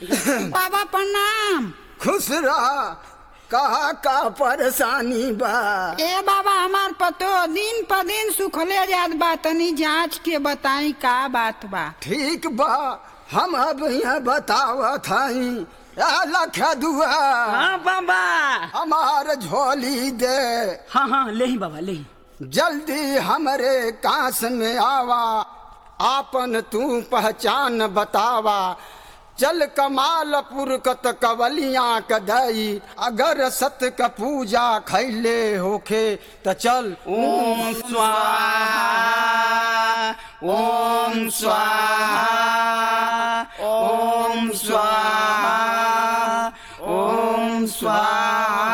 बाबा प्रणाम खुश रह कहा का परेशानी बा ए बाबा हमार पतो दिन प दिन सुखले जात बा तनी जांच के बताई का बात बा ठीक बा हम अब यहाँ बतावत हई लख दुआ हाँ बाबा हमार झोली दे हाँ हाँ ले ही बाबा ले ही जल्दी हमरे कांस में आवा आपन तू पहचान बतावा चल कमालपुर कत कवलियां कदई अगर सत क पूजा खैले होखे त चल ओम स्वाहा ओम स्वाहा ओम स्वाहा ओम स्वाहा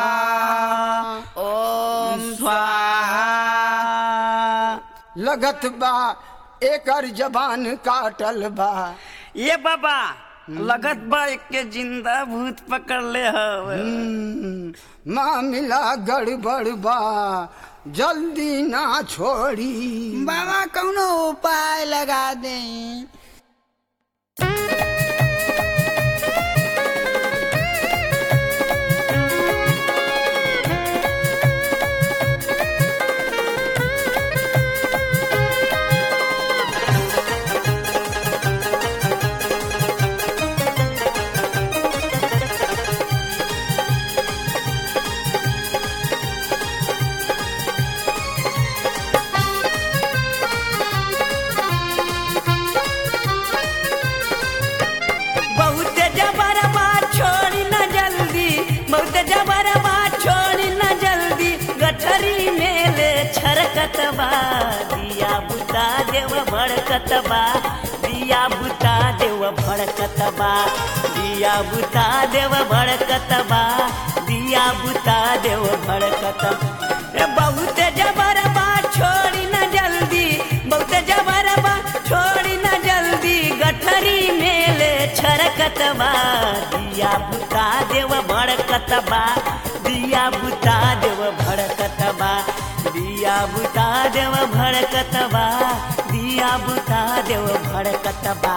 ओम स्वाहा लगत बा एकर जबान काटल बा ये बाबा लगत बा के जिंदा भूत पकड़ ले हव हम्म, मामला गड़बड़ बा जल्दी ना छोड़ी बाबा कौनो उपाय लगा दे बहुत जबर बात छोड़ी न जल्दी बहुत जबर बात छोड़ी न जल्दी गठरी मेले छरकत बा दिया बुता देव भड़कत बा दिया बुता देव भड़कत बा दिया बुता देव भड़कत बा दिया बुता देव भड़कत ए बहुत जबर बात छोड़ी न जल्दी बहुत जबर बात छोड़ी न जल्दी गठरी मेले छरकत बा दिया बुता देव भड़कत बा दिया बुता देव भड़कत बा दिया बुता देव भड़कत बा दिया बुता देव भड़कत बा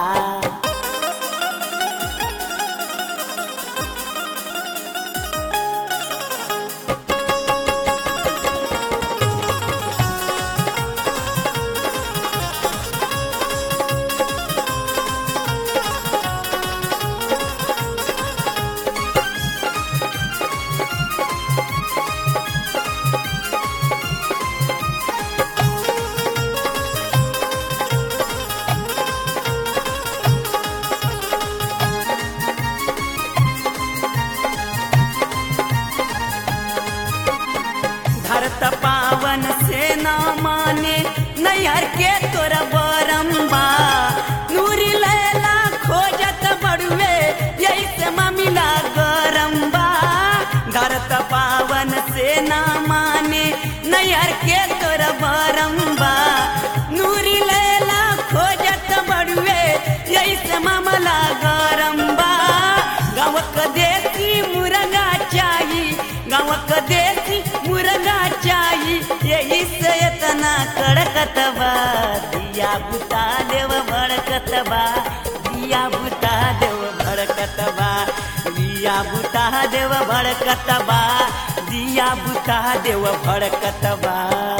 धरत पावन से न माने नैहर के तोरा बरम्बा नूरी लैला खोजत बड़ुए यही से ममिला गरम्बा धरत पावन से न माने नैहर के तोरा बरम्बा नूरी लैला खोजत बड़ुए यही से मामला गरम्बा गाँवक देसी मुरगा चाही गाँवक देसी मुरगा चाही यही से इतना कड़कत बा दिया बुता देव भड़कत बा दिया बुता देव भड़कत बा दिया बुता देव भड़कत बा दिया बुता देव भड़कत बा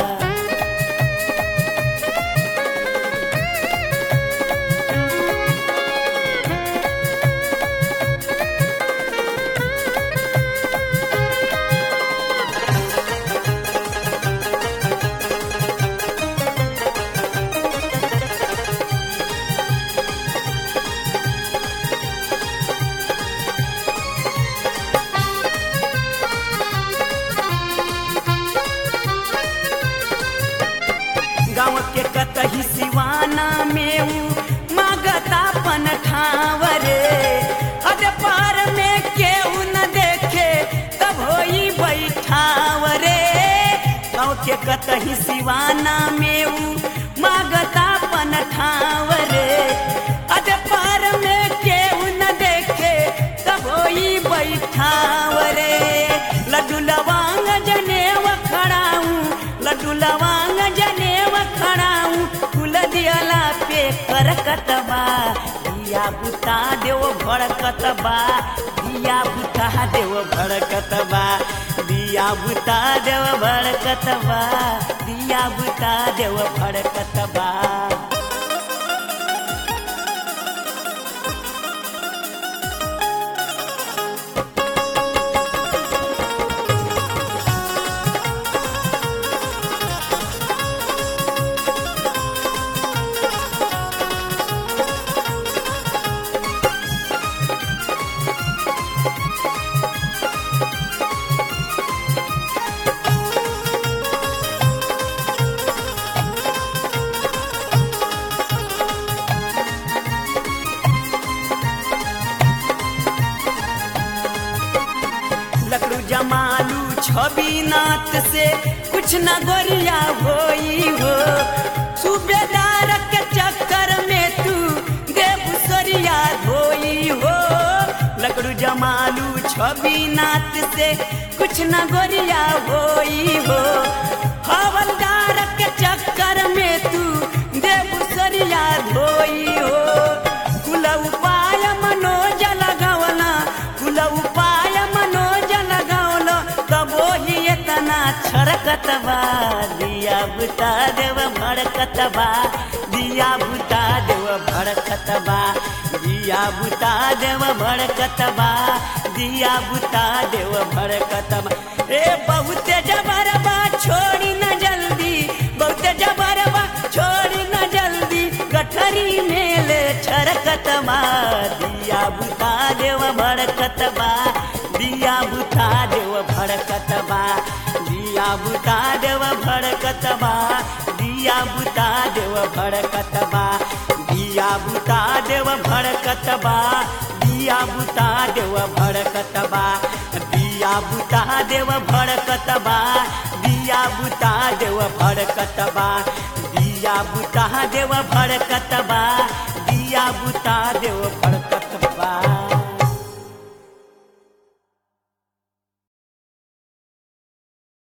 गाँव के कतही सिवाना में ऊ मागता पन ठावरे अरे पार में केहू न देखे तब होई बैठावरे गाँव के कतही सिवाना में ऊ मागता पन ठावरे अरे पार में केहू न देखे तब होई बैठावरे लड्डू लवांग जनेव खड़ाऊं लड्डू लवांग जनेव खड़ाऊं फूल दियला पे करकत बा दिया बुता देव भड़कत बा दिया बुता देव भड़कत बा दिया बुता देव भड़कत बा दिया बुता देव भड़कत बा लकड़ू जमालू छवि नाथ से कुछ न गोरिया होई हो सूबेदार के चक्कर में तू देवसरिया धोई हो लकड़ू जमालू छवि नाथ से कुछ न गोरिया होई हो हवलदार के चक्कर में तू देवसरिया धोई हो कुल उपाय मनोज लगवना कुल उपाय मनोज लगवल तबो ही इतना छरकत बा दिया बुता देव भड़कत बा दिया बुता देव भड़कत बा दिया बुता देव भड़कत बा दिया बुता देव भड़कत बा ए बहुते जबर बा छोड़ी न जल्दी बहुते जबर बा छोड़ी न जल्दी गठरी मेले छरकत बा दिया बुता देव भड़कत बा दिया बुता देव भड़कत बा दिया बुता देव भड़कत बा दिया बुता देव भड़कत बा दिया बुता देव भड़कत बा दिया बुता देव भड़कत बा दिया बुता देव भड़कत बा दिया बुता देव भड़कत बा दिया बुता देव भड़कत बा दिया बुता देव भड़कत